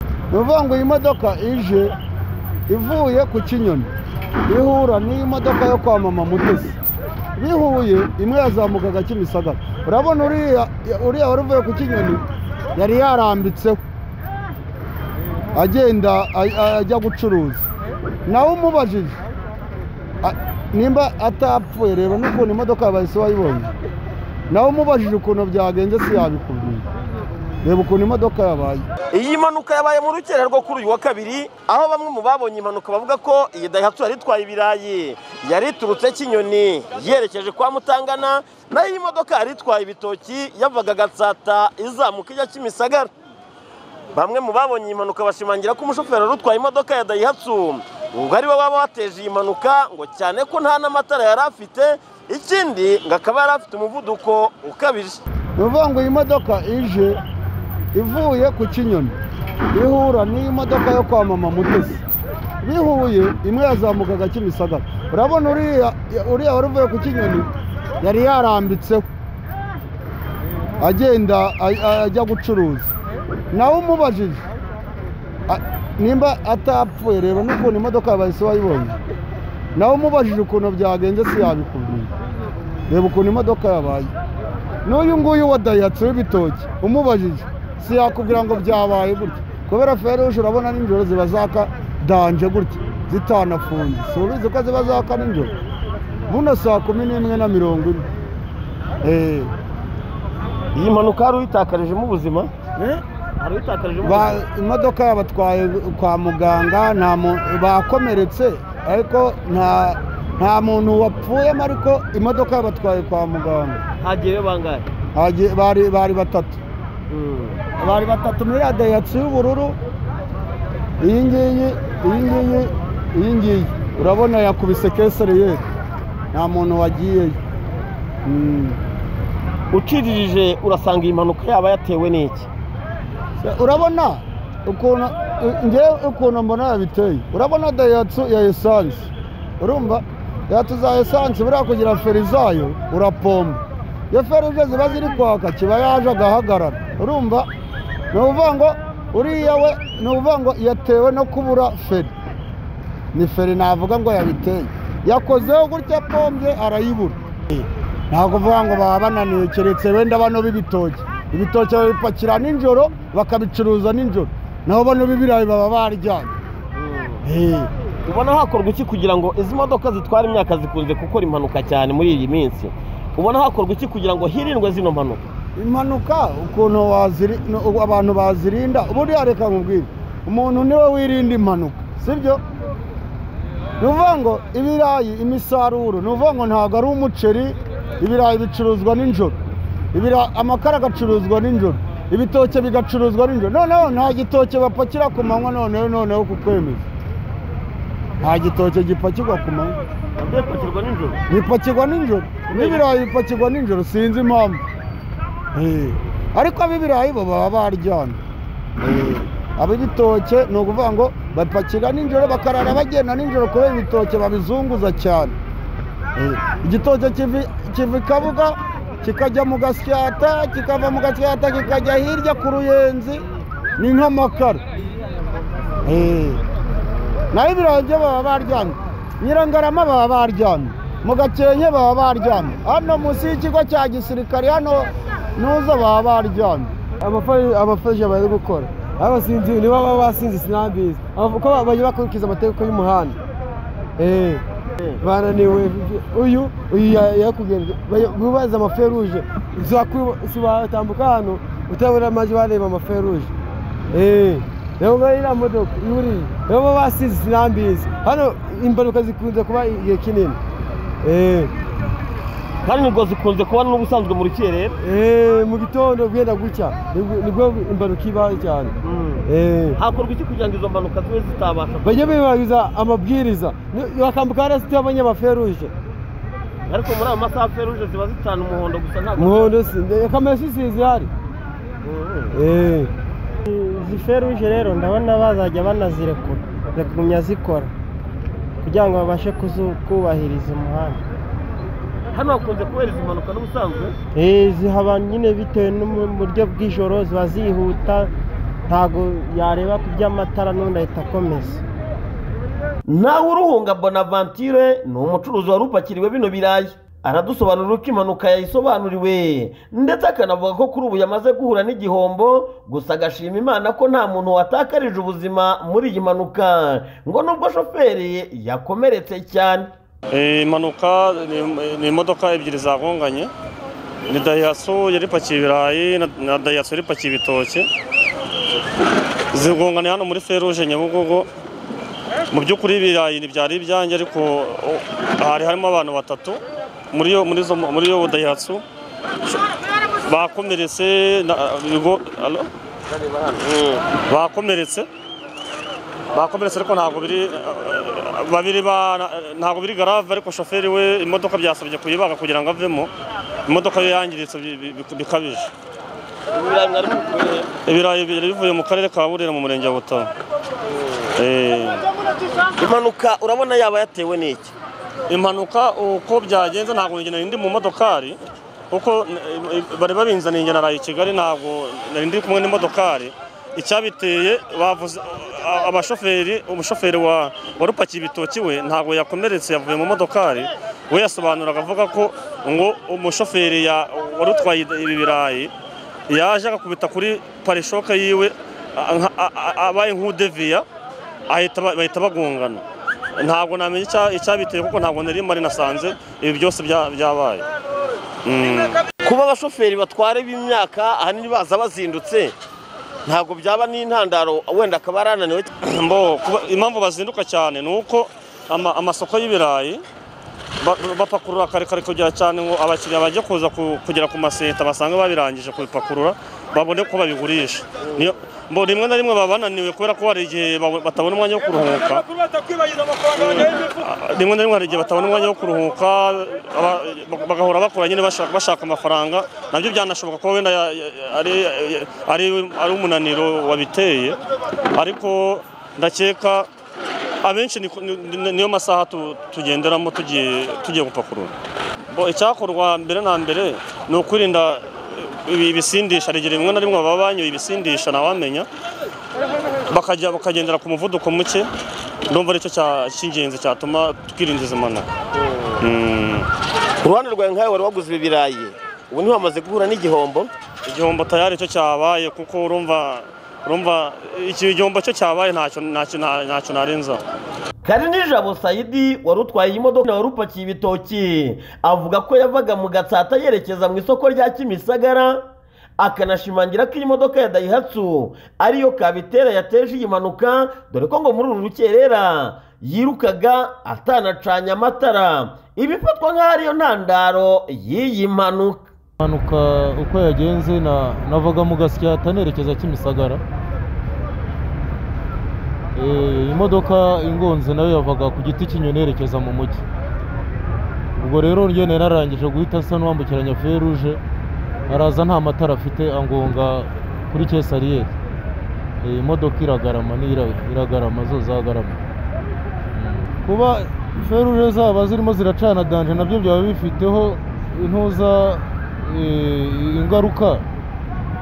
ni ukuvuga ngo iyi modoka ije ivuye ku kinyoni ihura n'iyi modoka yo kwa mama mutesi bihuye imwe yazamukaga kimisagara urabona uriya wari uvuye ku kinyoni yari yarambitseho agenda ajya gucuruza nawe umubajije nimba atapfuye reba n'ukuntu imodoka yabaye isi wayibonye nawe umubajije ukuntu byagenze si yabikubwira reba ukuntu imodoka yabaye iyi mpanuka yabaye mu rukererwa kuri uyu wa kabiri aho bamwe mu babonye impanuka bavuga ko iyi dayihatsu yari itwaye ibirayi yari iturutse kinyoni yerekeje kwa mutangana nayo iyi modoka yari itwaye ibitoki yavaga gatsata izamuka ijya kimisagara bamwe mu babonye iyi mpanuka bashimangira ko umushoferi wari utwaye imodoka ya dayihatsu ngo ari we waba wateje iyi mpanuka ngo cyane ko nta n'amatara yari afite ikindi ngo akaba yari afite umuvuduko ukabije ni ukuvuga ngo iyi modoka ije ivuye ku kinyoni ihura n'iyi modoka yo kwa mama mutesi bihuye imwe yazamukaga kimisagara urabona uriya wari uvuye ku kinyoni yari yarambitseho agenda ajya gucuruza nawe umubajije nimba atapfuye reba n'ukuntu imodoka yabaye isi wayibonye nawe umubajije ukuntu byagenze si yabikubwira reba ukuntu imodoka yabaye n'uyu nguyu wa dayihatsu w'ibitoki umubajije si yakubwira ngo byabaye gutya kubera feruje urabona nijoro ziba zaka danje gutya zitanafunze si ubizi ko ziba zaka nijoro buno saa kumi n'imwe na mirongo ine iyi mpanuka hari uyitakarijemo ubuzima imodoka yabatwaye kwa muganga bakomeretse ariko nta muntu wapfuyemo ariko imodoka yabatwaye kwa muganga hagiyeyo bangahe bari batatu bari batatu muri dayihatsu y'ubururu iyi ngiyi iyi ngiyi iyi ngiyi urabona yakubise kesereye nta muntu wagiyeyo uciririje urasanga iyi mpanuka yaba yatewe n'iki urabona ukuntu ngewe ukuntu mbona yabiteye urabona dayihatsu ya esanse urumva dayihatsu za esanse buriya kugira feri zayo urapomba iyo feruje ziba ziri kwaka kiba yaje agahagarara urumva ni ukuvuga ngo uriya we ni ukuvuga ngo yatewe no kubura feri ni feri navuga ngo yabiteye yakozeho gutya pombye arayibura ntabwo kuvuga ngo baba bananiwe keretse wenda bano b'ibitoki ibitoki babipakira nijoro bakabicuruza nijoro naho bano b'ibirayi baba baryamye ubona hakorwa iki kugira ngo izi modoka zitwara imyaka zikunze gukora impanuka cyane muri iyi minsi ubona hakorwa iki kugira ngo hirindwe zino mpanuka impanuka ukuntu abantu bazirinda buriya reka nkubwire umuntu niwe wirinda impanuka sibyo ni ukuvuga ngo ibirayi imisaruro ni ukuvuga ngo ntabwo ari umuceri ibirayi bicuruzwa nijoro amakara agacuruzwa nijoro ibitoki bigacuruzwa nijoro noneho nta gitoki bapakira ku manywa noneho noneho kukwemeza nta gitoki gipakirwa ku manywa bipakirwa nijoro n'ibirayi bipakirwa nijoro sinzi impamvu ariko ab'ibirayi bo baba baryana ab'ibitoke ni ukuvuga ngo bapakira nijoro bakarara bagenda nijoro kubera ibitoke babizunguza cyane igitoke kiva i kabuga kikajya mu gasyata kikava mu gasyata kikajya hirya ku ruyenzi ni nk'amakara naho ibirayi byo baba baryamye nyirangarama baba baryamye mu gakenke baba baryamye hano munsi y'ikigo cya gisirikare hano nuza baba baryamye abafasha bari gukora abasinzi nibo baba basinze sinambizi ko bajya bakurikiza amategeko y'umuhanda bananiwe uyu uyu yakugenje mubaza amaferuje watambuka hano utabona amajwi wareba amaferuje rero ngaho iriya modoka yuriye rero baba basinze sinambizi hano impanuka zikunze kuba igihe kinini kandi nibwo zikunze kuba n'ubusanzwe muri kirere mu gitondo bwenda gutya nibwo impanuka iba cyane hakorwa iki kugira ngo izo mpanuka zibe zitabasha bajye bibahiriza amabwiriza bakambuka hariya sitiyo abanyamaferuje ariko muri ayo masaha feruje ziba zitana umuhondo gusa ntabwo umuhondo si kamera si zihari izi feruje rero ndabona bazajya banazirekura zikagumya zikora kugira ngo babashe kubahiriza umuhanda hano hakunze kubera izi mpanuka n'ubusanzwe zihaba nyine bitewe n'uburyo bw'ijoro ziba zihuta ntabwo yareba ku by'amatara n'undi ahita akomeza nawe uruhunga bonaventure ni umucuruzi wari upakiriwe bino birayi aradusobanurira uko impanuka yayisobanuriwe ndetse akanavuga ko kuri ubu yamaze guhura n'igihombo gusa agashima imana ko nta muntu watakarije ubuzima muri iyi mpanuka ngo nubwo shoferi yakomeretse cyane impanuka ni imodoka ebyiri zagonganye ni dayihatsu yari ipakiye ibirayi na- na dayihatsu yari ipakiye ibitoki zigongana hano muri feruje nyabugogo mu by'ukuri ibirayi ntibyari ibyanjye ariko o, hari harimo abantu batatu muri yo muri zo muri yo dayihatsu bakomeretse na- bigo- alo? bakomeretse bakomeretse ariko ntabwo biri babiri ba ntabwo biri garave ariko shoferi we imodoka byasabye kuyibaga kugira ngo avemo imodoka ye yangiritse bi- bi- bi- bikabije ibirayi byari bivuye mu karere ka burera mu murenge wa butaro Eh, impanuka urabona yaba yatewe n'iki impanuka uko byagenze ntabwo njye nari ndi mu modokari kuko eh, bari babinzaniye njye naraye i kigali ntabwo nari ndi kumwe n'imodokari icyabiteye bavuze a- abashoferi umushoferi wa wari upakiye ibitoki we ntabwo yakomeretse yavuye mu modokari we yasobanuraga avuga ko ngo umushoferi ya- wari utwaye ibi birayi yaje agakubita kuri parishoka yiwe a- nka- a- a- abaye nk'udeviya ahita ba- bahita bagongana ntabwo namenya icya- icyabiteye kuko ntabwo nari mari nasanze ibi byose bya- byabaye Mm. kuba abashoferi batwara b'imyaka ahanini baza bazindutse ntabwo byaba n'intandaro wenda akaba arananiwe Mbo, kuba- impamvu bazinduka cyane ni uko ama- amasoko y'ibirayi ba- bapakurura kare kare kugira cyane ngo abakiriya bajye kuza ku- kugera ku maseta basange babirangije kubipakurura babone ko babigurisha Niyo- mbo rimwe na rimwe baba bananiwe kubera ko hari igihe babu- batabona umwanya wo kuruhuka Ah, rimwe na rimwe hari igihe batabona umwanya wo kuruhuka aba- bagahora bakora nyine bashaka bashaka amafaranga nabyo byanashoboka ko wenda ya- ya- ari ari- ari umunaniro wabiteye ariko ndakeka abenshi ni- ni- niyo masaha tu- tugenderamo tugiye tugiye gupakurura Bo, icyakorwa mbere na mbere ni ukwirinda eh, ibi- ibisindisha hari igihe rimwe na rimwe baba banyoye ibisindisha ntawamenya bakajya bakagendera ku muvuduko muke ndumva aricyo cya- cy'ingenzi cyatuma twirinda izi mpanuka Mm. ku ruhande rwawe nkawe wari waguze ibi birayi ubu ntiwamaze guhura n'igihombo igihombo tayari cyo cyabaye kuko urumva urumva iki igihombo cyo cyabaye ntacyo ntacyo ntacyo narenzaho kari nijabo sayidi wari utwaye iyi modoka wari upakiye ibitoki avuga ko yavaga mu gatsata yerekeza mu isoko rya kimisagara akanashimangira ko iyi modoka ya dayihatsu ariyo kabitera yateje iyi mpanuka dore ko ngo muri uru rukerera yirukaga atanacanye amatara ibifatwa nk'aho ariyo ntandaro y'iyi mpanuka impanuka uko yagenze na navaga mu gasyata nerekeza kimisagara Eh, imodoka ingonze nayo yavaga ku giti cy'inyoni yerekeza mu mujyi ubwo rero njye nari narangije guhita asa n'uwambukiranya feruje araza nta matara afite angonga kuri kesariyeri Eh, imodoka iragarama n'ira- iragarama zo zagarama kuba feruje zaba zirimo ziracana danje nabyo byaba bifiteho intuza eh, ingaruka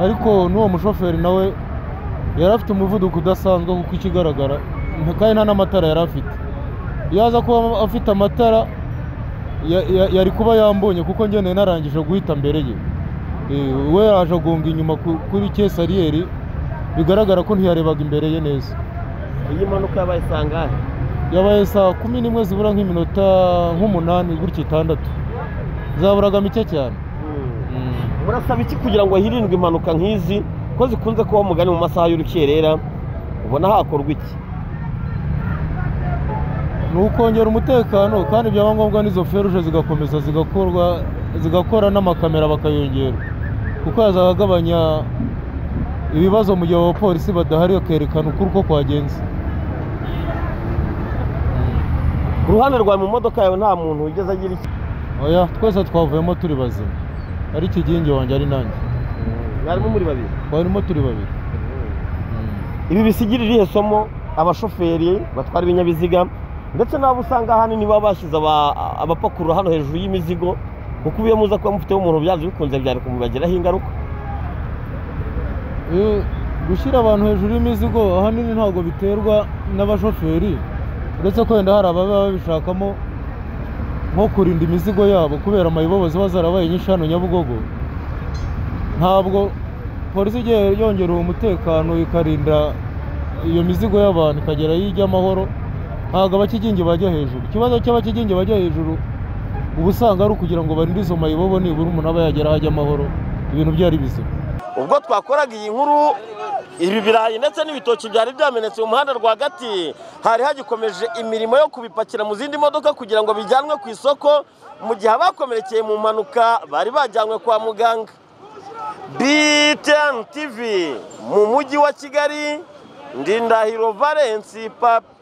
ariko n'uwo mushoferi nawe yari afite umuvuduko udasanzwe kuko ikigaragara nta- kandi nta n'amatara yari afite yaza kuba afite amatara ya- ya- yari kuba yambonye kuko ngeneye narangije guhita mbere ye Eh, we yaje agonga inyuma ku- kuri kesariyeri bigaragara ko ntiyarebaga imbere ye neza iyi mpanuka yabaye sangahe yabaye saa kumi n'imwe zibura nk'iminota nk'umunani gutya itandatu zaburaga mike cyane murasaba iki kugira ngo hirindwe impanuka nk'izi ko zikunze kuba mugani mu masaha y'urukerera ubona hakorwa iki ni ukongera umutekano kandi byaba ngombwa n'izo feruje zigakomeza zigakorwa zigakora n'amakamera bakayongera kuko yazagabanya ibibazo mu gihe abapolisi badahari bakerekana ukuri uko kwagenze ku ruhande rwawe mu modoka yawe nta muntu wigeze agira iki oya twese twavuyemo turi bazima ari kigingi wanjye ari nanjye mwarimu muri babiri twarimo turi babiri Mm. ibi bisigirira irihe somo abashoferi batwara ibinyabiziga ndetse n'abo usanga ahanini baba bashyize aba- abapakurura hano hejuru y'imizigo kuko iyo muza kuba mufiteho umuntu byanze bikunze byari kumubagiraho ingaruka Eh, gushyira abantu hejuru y'imizigo ahanini ntabwo biterwa n'abashoferi uretse ko wenda hari ababa babishakamo nko kurinda imizigo yabo kubera amayibobo ziba zarabaye nyinshi hano nyabugogo ntabwo polisi igiye yongera uwo mutekano ikarinda iyo mizigo y'abantu ikagera aho ijya amahoro ntabwo abakigingi bajya hejuru ikibazo cy'abakigingi bajya hejuru uba usanga ari ukugira ngo barinde izo mayibobo nibura umuntu aba yagera aho ajya amahoro ibintu byari bizima ubwo twakoraga iyi nkuru ibi birayi ndetse n'ibitoki byari byamenetse mu muhanda rwagati hari hagikomeje imirimo yo kubipakira mu zindi modoka kugira ngo bijyanwe ku isoko mu gihe abakomerekeye mu mpanuka bari bajyanywe kwa muganga BTN TV mu mujyi wa Kigali Ndindahiro Valence Papa